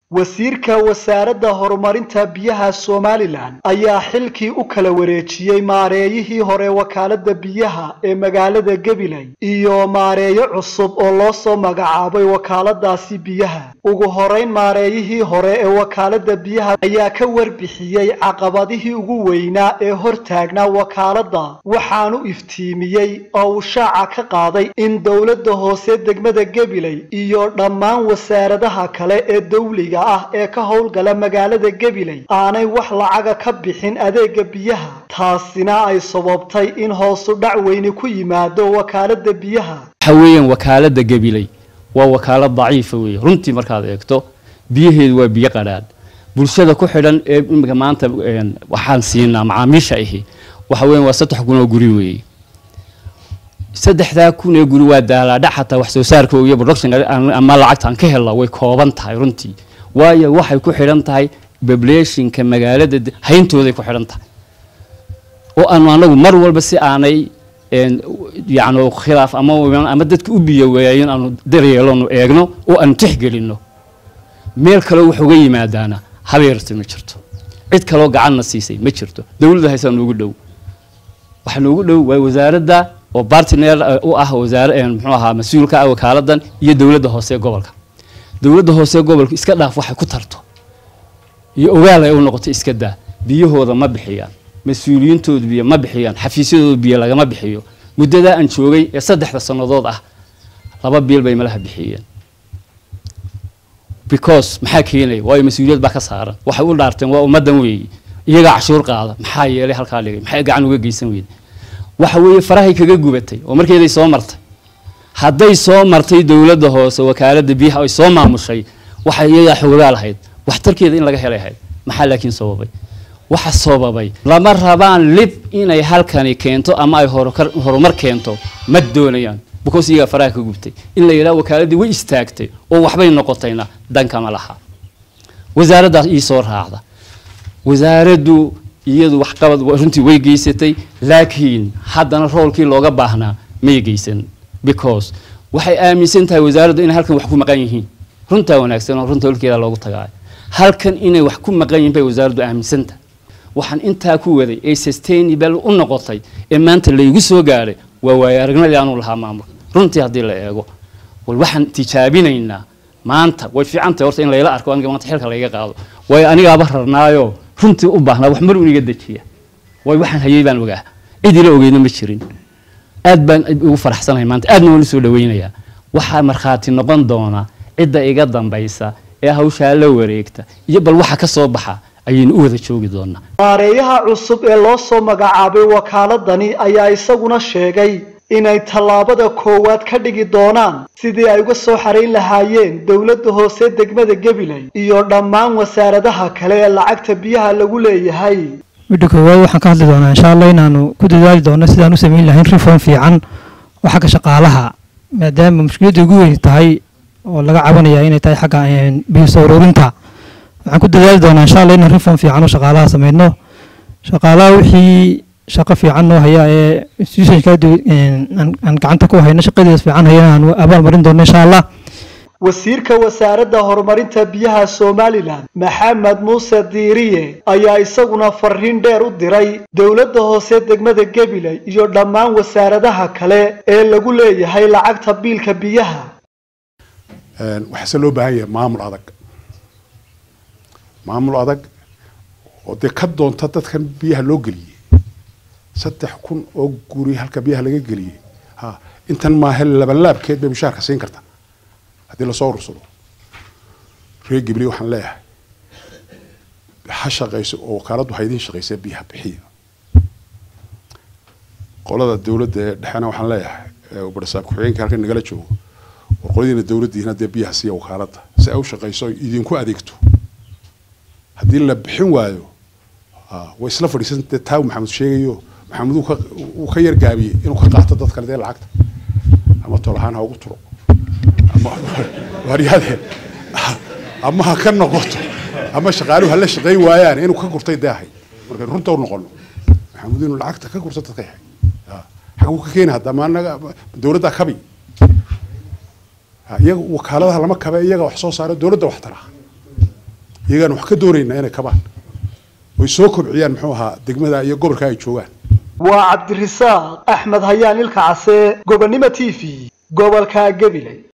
wasiirka wasaaradda horumarinta biyaha somalilan ayaa xilkii u kala wareejiyey maareeyihii hore wakaaladda biyaha ee magaalada gabiley iyo maareeyo cusub oo loo soo magacaabay wakaaladaasi biyaha ugu horeyn maareeyihii hore ee wakaaladda biyaha ayaa ka warbixiyey caqabadihii ugu weynaa ee hortaagnaa wakaaladda waxaanu iftiimiyey oo uu shaaca ka qaaday in dowladda hoose degmada gabiley iyo dhammaan wasaaradaha kale ee dawliga ah ee ka howlgala magaalada gabiley aanay wax lacaga ka bixin adeega biyaha taasina ay sababtay in hoosu dhac weyni ku yimaado wakaalada biyaha waxa weeyaan wakaalada gabiley waa wakaalad daciifa weeye runtii markaad eegto biyaheedu waa biyo qadhaadh bulshada ku xidhan ee imika maanta waxaan siinaa macaamiisha ahi waxa weeyaan waa saddex kun oo guri weeye saddexdaa kun ee guri waa daalaadhac xataa wax soo saarka iyo production ama lacagtaan ka helna way kooban tahay runtii waayo waxay ku xidhan tahay populationka magaalada hayntooday ku xidhan tahay oo aanu anagu mar walba si aanay yacni khilaaf ama ama dadka u biyo waayin aanu daryeelonu eegno oo aanu tixgelinno meel kaleo wax uga yimaadaana habeerta ma jirto cid kaloo gacanna siisay ma jirto dowladda haysaa noogu dhow waxa noogu dhow waa wasaaradda oo bartiner u ah wasaare muxuu ahaa mas-uulka ah wakaaladan iyo dowladda hoose ee gobolka dowladda hoose gobolka iska dhaaf waxay ku tarto iyo ogaal ay u noqoto iska daa biyahooda ma bixiyaan mas-uuliyiintooda biyo ma bixiyaan xafiisyadooda biyo lagama bixiyo muddadaa aan joogay ee saddexda sannadood ah laba biil bay malaha bixiyeen because maxaa keenaya waayo mas-uuliyad baa ka saaran waxay u dhaarteen waa ummaddan weeye iyagaa cashuur qaada maxaa yeelay halkaa dhigay maxay gacan uga geysan weyde waxa weeye farahay kaga gubatay oo markeeday soo martay hadday soo martay dowladda hoose wakaaladda biyaha ay soo maamushay waxay iyagaa xoogaa lahayd waxtarkeeda in laga helay ahayd maxaa laakiin sababay waxa sababay lama rabaan lib inay halkani keento ama ay horumar keento ma doonayaan because iyagaa faraha ka gubtay in la yidhaha wakaaladii way istaagtay oo waxbay noqotayna dankama laha wasaaraddaas ii soo raacda wasaaraddu iyadu waxqabad runtii way geysatay laakiin haddana roolkii looga baahnaa may geysan because waxay aaminsan tahay wasaaraddu inay halkan wax ku maqan yihiin runtaa wanaagsan oo runta holkeeda loogu tagaayo halkan inay wax ku maqan yihiin bay wasaaraddu aaminsan tahay waxaan intaa ku waday ee sustainable u noqotay ee maanta laygu soo gaadhay waa waayo aragnimadii aanu lahaa maamulka runtii haddii la eego wal waxaan tijaabinaynaa maanta way fiican tahay horta in layla arko aniga maanta xilka layga qaado waayo anigaaba rarnaayo runtii u baahnaa wax mar uniga dejiya waayo waxaan hayay baan ogaa cid ila ogeyna ma jirin aad baan ugu faraxsanahay maanta aadna waan usoo dhaweynayaa waxaa markhaati noqon doona cidda iga dambaysa ee hawshaa la wareegta iyo bal waxa ka soo baxa ayaynu u wada joogi doonaa maareeyaha cusub ee loo soo magacaabay wakaaladani ayaa isaguna sheegay inay tallaabada koowaad ka dhigi doonaan sidii ay uga soo xarayn lahaayeen dowladda hoose degmada gabiley iyo dhammaan wasaaradaha kale ee lacagta biyaha lagu leeyahay midda koowaad waxaan ka hadli doonaa insha allah inaanu ku dadaali doono sidaan u samayn lahayn reform fiican oo xagga shaqaalaha maadaama mushkiladda ugu weyn tahay oo laga cabanaya inay tahay xagga biyo soo ururinta waxaan ku dadaali doonaa insha allah inaan reform fiican oo shaqaalaha samayno shaqaalaha wixii shaqo fiican noo haya ee institutionka aan gacanta ku hayno shaqadeeda fiican hayana aan abaal marin doono insha allah wasiirka wasaaradda horumarinta biyaha somalilan maxamed muuse diiriye ayaa isaguna fariin dheer u diray dowladda hoose degmada gabiley iyo dhammaan wasaaradaha kale ee lagu leeyahay lacagta biilka biyaha waxaase loo baahan yahay maamul adag maamul adag oo dee ka doonta dadkan biyaha loo geliyey saddex kun oo guri halka biyaha laga geliyey ha intan maahe labanlaabkeed bay mushaarka siin karta haddii lasoo urursado reer gibli waxaan leeyahay ha shaqayso oo wakaaladdu ha idiin shaqaysa biyaha bixiya qolada dowladda ee dhexena waxaan leeyahay barasaab ku-xigeenka halkan nagala joogo war qoladiina dowladdiina dee biyaha siiya wakaaladda si ay u shaqayso idinku adeegto haddii la bixin waayo way isla fadhiisan dee taa maxamed sheegayo maxamed uu ka yargaabiyey inuu ka qaato dad kale dee lacagta ama tolahaan ha ugu turo waaryaadeen ama ha ka noqoto ama shaqaaluhu hala shaqayn waayaan inuu ka gurtay daahay markaynu runta u noqono maxamuud inuu lacagta ka gurto dadka yahay xaguu ka keeni hadda maanaga dowladda kabi iyaga wakaaladaha lama kabe iyaga wax soo saara dowladda wax tara iyagaan wax ka doonaynaa inay kabaan oy soo kobciyaan muxuu ahaa degmada iyo gobolka ay joogaan waa cabdirisaaq axmed hayaan ilka case gobonnimo t v gobolka gabiley